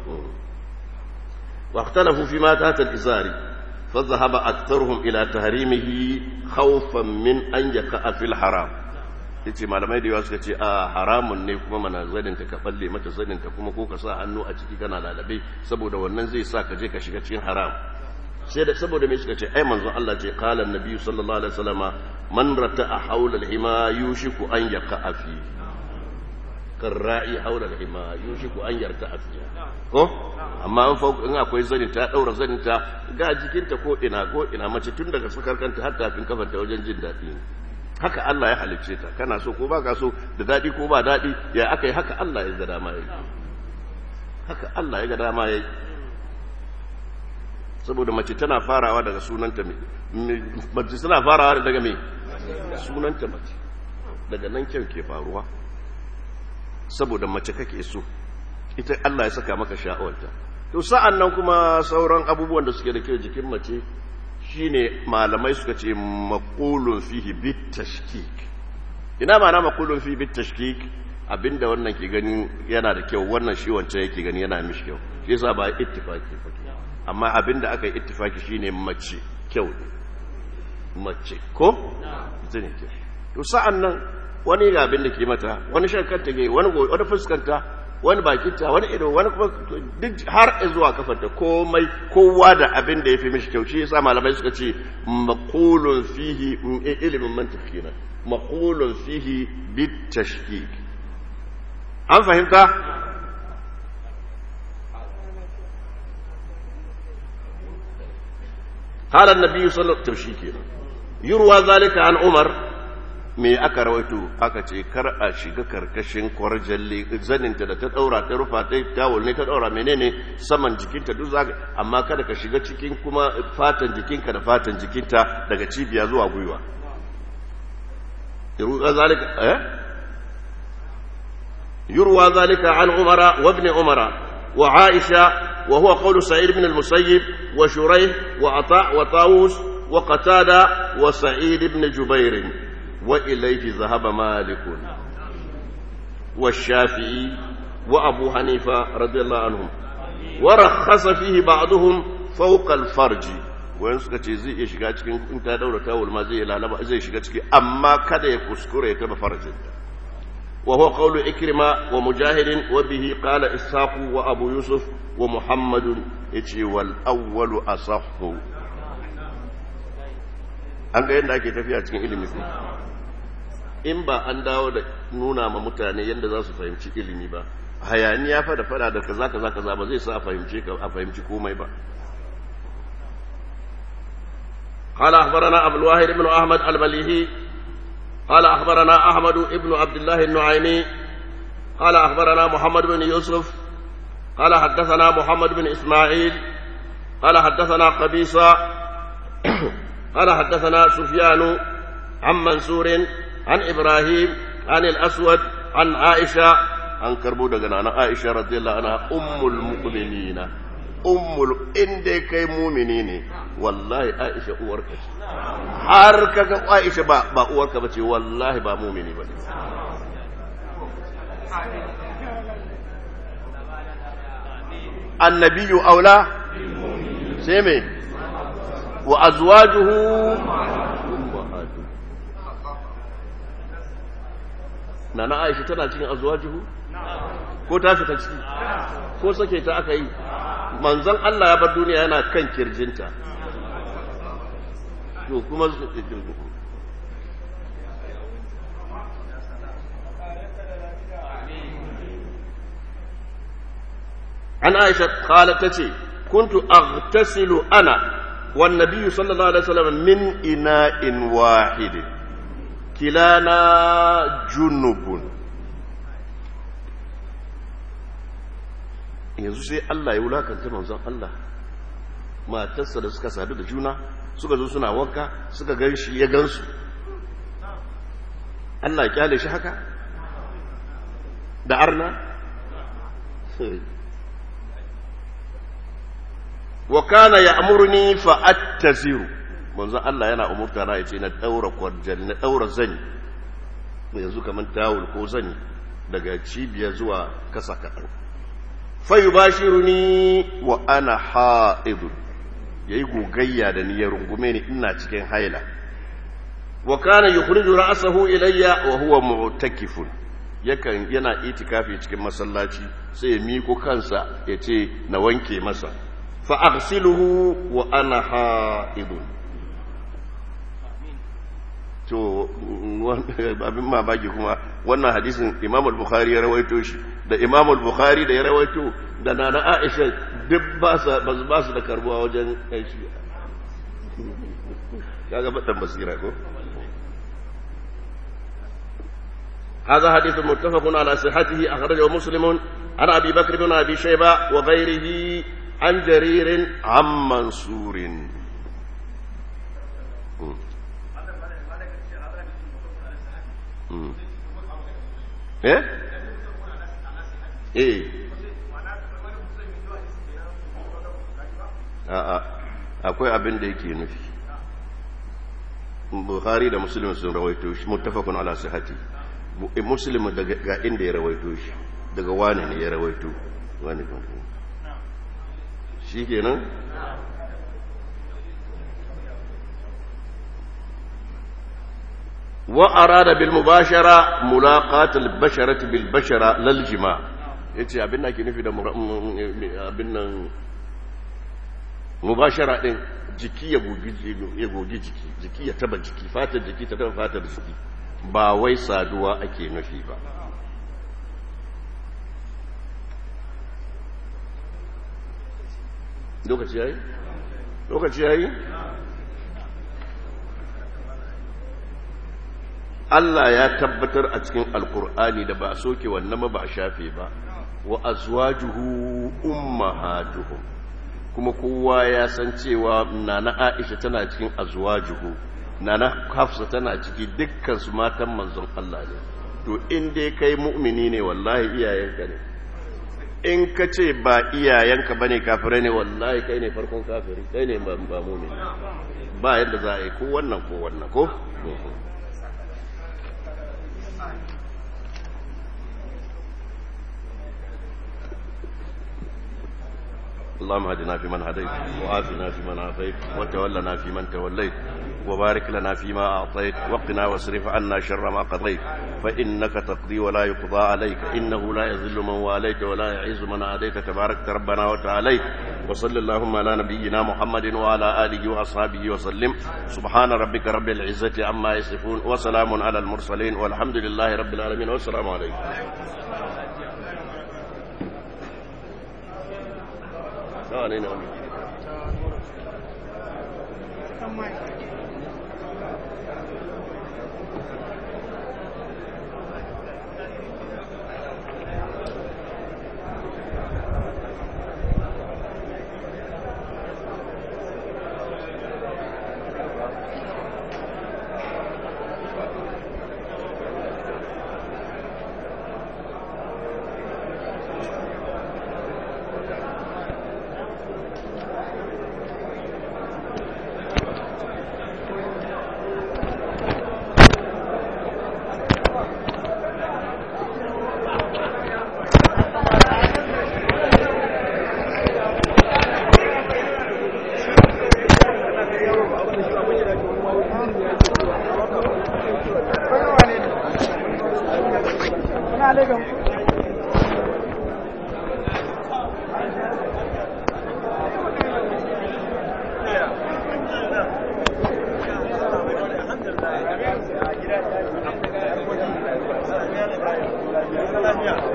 واختلفوا فيما تحت الإزار فذهب أكثرهم إلى تحريمه خوفا من أن يقع في الحرام yace malamai da yawa suka ce a haramun ne kuma mana zaninta ka balle mata zaninta kuma ko ka sa hannu a ciki kana lalabe saboda wannan zai sa ka je ka shiga cikin haram sai da saboda me suka ce ai manzon Allah ce qala annabi sallallahu alaihi wasallama man rata'a hawla al-hima yushiku an yaqa fi karra'i hawla al-hima yushiku an yarta'a fi ko amma in fa in akwai zani ta daura zani ta ga jikinta ko ina ko ina mace tun daga sakar kanta har tafin kafanta wajen jin daɗi haka Allah ya halicce ta kana so ko baka so da daɗi ko ba daɗi ya aka yi haka Allah ya ga dama yayi haka Allah ya ga dama yayi saboda mace tana farawa daga sunanta mace tana farawa daga me sunanta mace daga nan kyau ke faruwa saboda mace kake so ita Allah ya saka maka sha'awarta to sa'an nan kuma sauran abubuwan da suke da kyau jikin mace shine malamai suka ce maqulun fihi bit tashkik ina ma'ana maqulun fihi bit tashkik abinda wannan ke gani yana da kyau wannan shi wancan yake gani yana mishi kyau shi yasa ba ittifaki ba amma abinda aka yi ittifaki shine mace kyau mace ko zane kyau to sa'an nan wani ga abin da ke mata wani shakkanta ke wani wani fuskanta wani bakinta wani ido wani kuma duk har zuwa kafarta komai kowa da abin da ya fi mishi kyau shi yasa malamai suka ce maqulun fihi ilimin mantiq kenan maqulun fihi bit tashkik an fahimta قال النبي صلى الله عليه وسلم يروى ذلك عن عمر me aka rawaito aka ce kar a shiga karkashin kwarjalle zaninta da ta daura ta rufa ta tawul ne ta daura menene saman jikinta duk zaka amma kada ka shiga cikin kuma fatan jikinka da fatan jikinta daga cibiya zuwa gwiwa yurwa zalika eh yurwa zalika an umara wa ibn umara wa aisha wa huwa qawlu sa'id ibn al-musayyib wa shurayh wa ata wa tawus wa qatada wa sa'id ibn jubair وإليه ذهب مالك والشافعي وأبو حنيفة رضي الله عنهم ورخص فيه بعضهم فوق الفرج wayan suka ce zai iya shiga cikin in ta daura tawul ma zai lalaba zai shiga ciki amma kada ya kuskure ya taba farjin wa huwa qawlu ikrima wa mujahidin wa bihi qala ishaq wa abu yusuf wa muhammad yace wal awwalu asahhu an ga yadda ake tafiya cikin ilimi in ba an dawo da nuna ma mutane yadda za su fahimci ilimi ba hayaniya fa da fada da kaza kaza kaza ba zai sa a fahimci a fahimci komai ba قال أخبرنا أبو الواحد بن أحمد المليهي قال أخبرنا أحمد بن عبد الله النعيمي قال أخبرنا محمد بن يوسف قال حدثنا محمد بن إسماعيل قال حدثنا قبيصة قال حدثنا سفيان عن منصور عن إبراهيم عن الأسود عن عائشة عن كربو دغنا عائشة رضي الله عنها أم المؤمنين أم إن دي كي مؤمنين والله عائشة أورك har kaga Aisha ba ba uwarka bace wallahi ba mumini bane annabiyyu aula sai me wa azwajuhu na na aisha tana cikin azwajuhu ko ta fita ciki ko sake ta aka yi manzon Allah ya bar duniya yana kan kirjinta to kuma an aisha qalat tace kuntu aghtasilu ana wan nabiyyu sallallahu alaihi wasallam min ina'in wahidin kilana junubun yanzu sai Allah ya wulakanta manzon Allah matarsa da suka sadu da juna suka zo suna wanka suka gan shi ya gansu Allah ya kyale shi haka da arna wa kana ya'muruni fa attaziru manzo Allah yana umurta na yace na daura kwarjal na daura zani yanzu kaman tawul ko zani daga cibiya zuwa kasa kadan fa yubashiruni wa ana haid yayi gogayya da niyyar rungume ni ina cikin haila wa kana yukhriju ra'sahu ilayya wa huwa mu'takifun yakan yana itikafi cikin masallaci sai ya miko kansa yace na wanke masa fa aghsiluhu wa ana haidun to abin mamaki kuma wannan hadisin imam al-bukhari ya rawaito shi da imam al-bukhari da ya rawaito da nana aisha duk ba su da karbuwa wajen yan shi kaga badan basira ko هذا حديث متفق على صحته أخرجه مسلم عن أبي بكر بن أبي شيبة وغيره عن جرير عن منصور eh eh a'a akwai abin da yake nufi bukhari da muslim sun rawaito shi muttafaqun ala sihhati muslim daga ga inda ya rawaito shi daga wani ne ya rawaito wani kan shi kenan وأراد بالمباشرة ملاقاة البشرة بالبشرة للجماع yace abin da ake nufi da abin nan mubashara din jiki ya gogi jiki jiki ya taba jiki fatar jiki ta taba fatar jiki ba wai saduwa ake nufi ba lokaci yayi lokaci yayi Allah ya tabbatar a cikin alkur'ani da ba a soke wannan ba a shafe ba wa azwajuhu ummahatuhum kuma kowa ya san cewa nana Aisha tana cikin azwajuhu nana Hafsa tana ciki dukkan su matan manzon Allah ne to in dai kai mu'mini ne wallahi iyayenka ne in ka ce ba iyayenka bane kafirai ne wallahi kai ne farkon kafiri kai ne ba mu'mini ba yadda za a yi ko wannan ko wannan ko اللهم اهدنا فيمن هديت وعافنا فيمن عافيت وتولنا فيمن توليت وبارك لنا فيما أعطيت وقنا واصرف عنا شر ما قضيت فإنك تقضي ولا يقضى عليك إنه لا يذل من واليت ولا يعز من عاديت تبارك ربنا وتعاليت وصل اللهم على نبينا محمد وعلى آله وأصحابه وسلم سبحان ربك رب العزة عما يصفون وسلام على المرسلين والحمد لله رب العالمين والسلام عليكم nawa ne na wani Yeah.